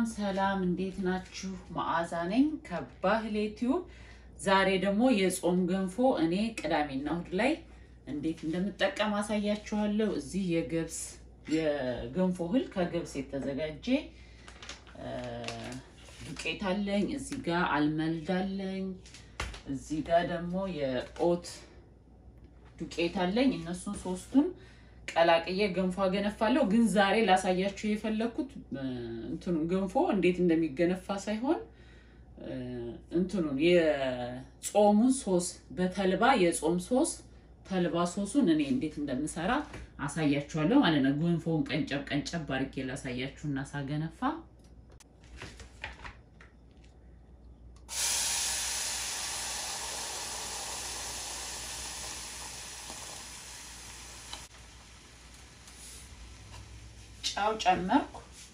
ሰላም እንዴት ናችሁ? መዓዛ ነኝ ከባህሌ ቲዩብ። ዛሬ ደግሞ የጾም ገንፎ እኔ ቅዳሜና እሁድ ላይ እንዴት እንደምጠቀም አሳያችኋለሁ። እዚህ የገብስ የገንፎ እህል ከገብስ የተዘጋጀ ዱቄት አለኝ። እዚህ ጋር አልመልድ አለኝ። እዚህ ጋር ደግሞ የኦት ዱቄት አለኝ። እነሱን ሶስቱን ቀላቅዬ ገንፎ አገነፋለሁ። ግን ዛሬ ላሳያችሁ የፈለኩት እንትኑን ገንፎ እንዴት እንደሚገነፋ ሳይሆን እንትኑን የጾሙን ሶስ በተልባ የጾም ሶስ ተልባ ሶሱን እኔ እንዴት እንደምሰራ አሳያችኋለሁ ማለት ነው። ገንፎውን ቀንጨብ ቀንጨብ አድርጌ ላሳያችሁና ሳገነፋ ጫው ጨመርኩ።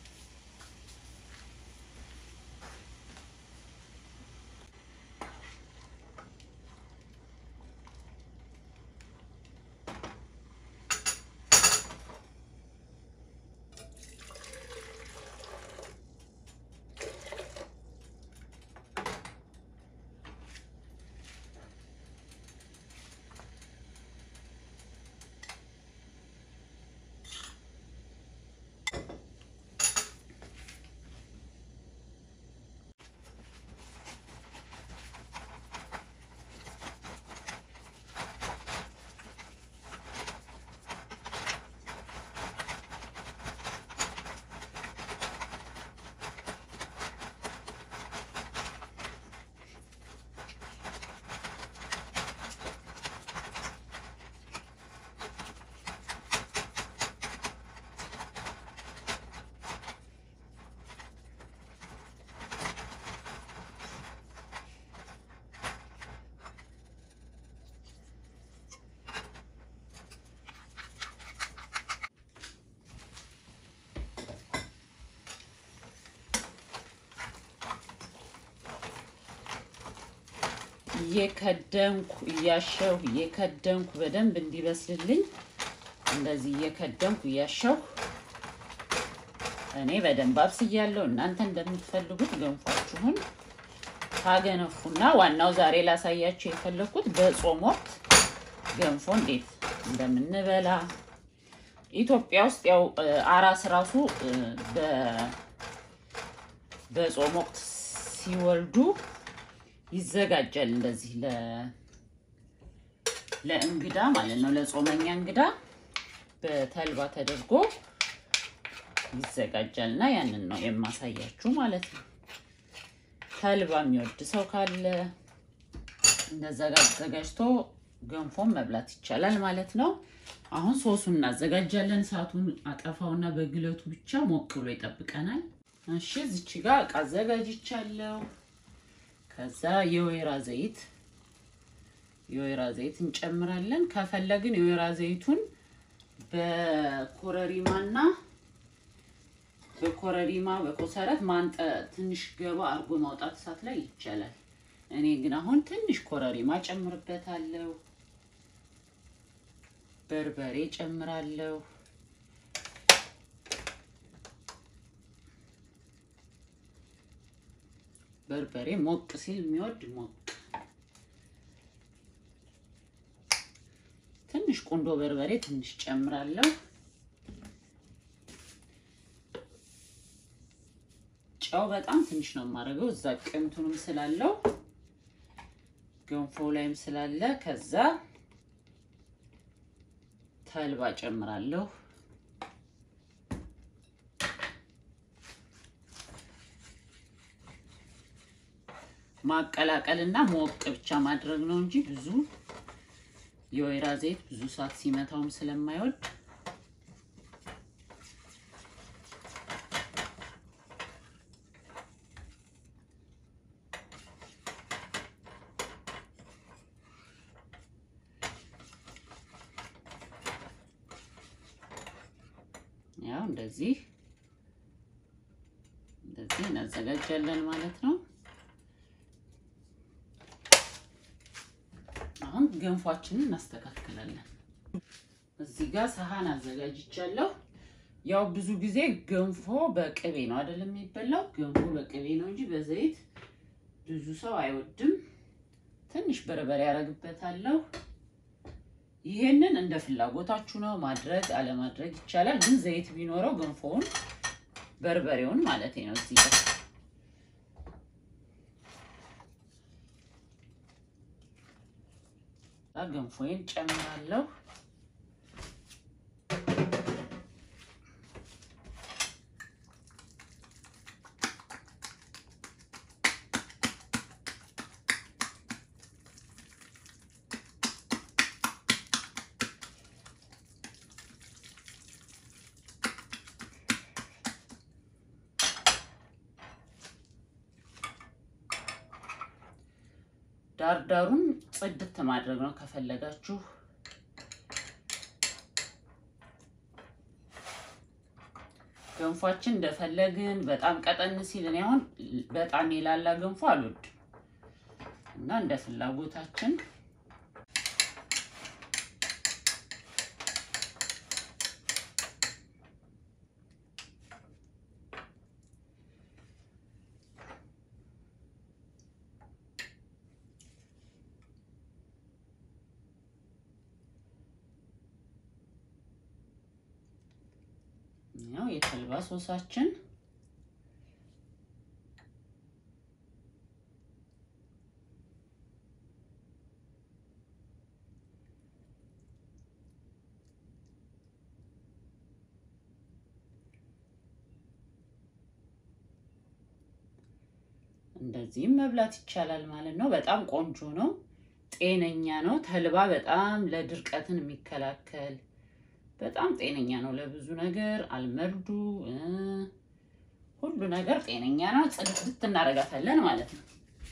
እየከደንኩ እያሸሁ እየከደንኩ በደንብ እንዲበስልልኝ እንደዚህ እየከደንኩ እያሸሁ እኔ በደንብ አብስያለሁ። እናንተ እንደምትፈልጉት ገንፏችሁን ታገነፉና ዋናው ዛሬ ላሳያችሁ የፈለኩት በጾም ወቅት ገንፎ እንዴት እንደምንበላ ኢትዮጵያ ውስጥ ያው አራስ ራሱ በጾም ወቅት ሲወልዱ ይዘጋጃል እንደዚህ ለእንግዳ ማለት ነው፣ ለጾመኛ እንግዳ በተልባ ተደርጎ ይዘጋጃል እና ያንን ነው የማሳያችሁ ማለት ነው። ተልባ የሚወድ ሰው ካለ እንደዛ ጋር አዘጋጅቶ ገንፎን መብላት ይቻላል ማለት ነው። አሁን ሶሱን እናዘጋጃለን። እሳቱን አጠፋውና በግለቱ ብቻ ሞቅ ብሎ ይጠብቀናል። እሺ እዚች ጋር እቃ አዘጋጅቻለሁ። ከዛ የወይራ ዘይት የወይራ ዘይት እንጨምራለን። ከፈለግን የወይራ ዘይቱን በኮረሪማና በኮረሪማ በኮሰረት ማንጠ ትንሽ ገባ አድርጎ ማውጣት እሳት ላይ ይቻላል። እኔ ግን አሁን ትንሽ ኮረሪማ ጨምርበታለሁ። በርበሬ ጨምራለሁ። በርበሬ ሞቅ ሲል የሚወድ ሞቅ ትንሽ ቁንዶ በርበሬ ትንሽ ጨምራለሁ። ጨው በጣም ትንሽ ነው የማደርገው እዛ ቅንቱንም ስላለው ገንፎ ላይም ስላለ። ከዛ ተልባ ጨምራለሁ። ማቀላቀል እና ሞቅ ብቻ ማድረግ ነው እንጂ ብዙ የወይራ ዘይት ብዙ ሰዓት ሲመታውም ስለማይወድ ያው እንደዚህ እንደዚህ እናዘጋጃለን ማለት ነው። አሁን ገንፏችንን እናስተካክላለን። እዚህ ጋር ሰሃን አዘጋጅቻለሁ። ያው ብዙ ጊዜ ገንፎ በቅቤ ነው አይደለም የሚበላው። ገንፎ በቅቤ ነው እንጂ በዘይት ብዙ ሰው አይወድም። ትንሽ በርበሬ ያደርግበታለሁ። ይሄንን እንደ ፍላጎታችሁ ነው ማድረግ አለማድረግ ይቻላል። ግን ዘይት ቢኖረው ገንፎውን በርበሬውን ማለት ነው እዚህ ጋር ገንፎዬን ጨምራለሁ። ዳርዳሩን ጽድት ማድረግ ነው ከፈለጋችሁ። ገንፏችን እንደፈለግን በጣም ቀጠን ሲል እኔ አሁን በጣም የላላ ገንፎ አልወድም እና እንደ ፍላጎታችን ያው የተልባ ሶሳችን እንደዚህም መብላት ይቻላል ማለት ነው። በጣም ቆንጆ ነው፣ ጤነኛ ነው። ተልባ በጣም ለድርቀትን የሚከላከል በጣም ጤነኛ ነው ለብዙ ነገር። አልመርዱ ሁሉ ነገር ጤነኛ ነው። ጽድት እናደርጋታለን ማለት ነው።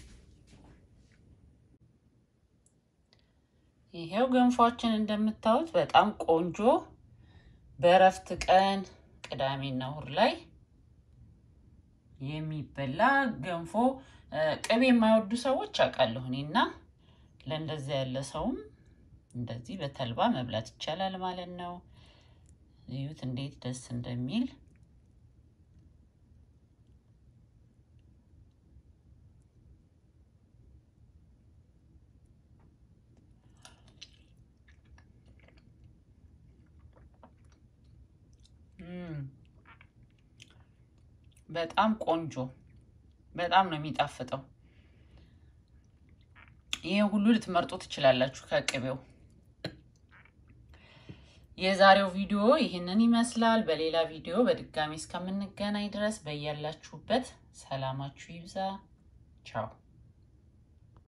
ይሄው ገንፏችን እንደምታዩት በጣም ቆንጆ በእረፍት ቀን ቅዳሜና እሑድ ላይ የሚበላ ገንፎ ቅቤ የማይወዱ ሰዎች አውቃለሁ እኔና ለእንደዚያ ያለ ሰውም እንደዚህ በተልባ መብላት ይቻላል ማለት ነው። እዩት እንዴት ደስ እንደሚል። በጣም ቆንጆ፣ በጣም ነው የሚጣፍጠው። ይህን ሁሉ ልትመርጡ ትችላላችሁ ከቅቤው። የዛሬው ቪዲዮ ይህንን ይመስላል። በሌላ ቪዲዮ በድጋሚ እስከምንገናኝ ድረስ በያላችሁበት ሰላማችሁ ይብዛ። ቻው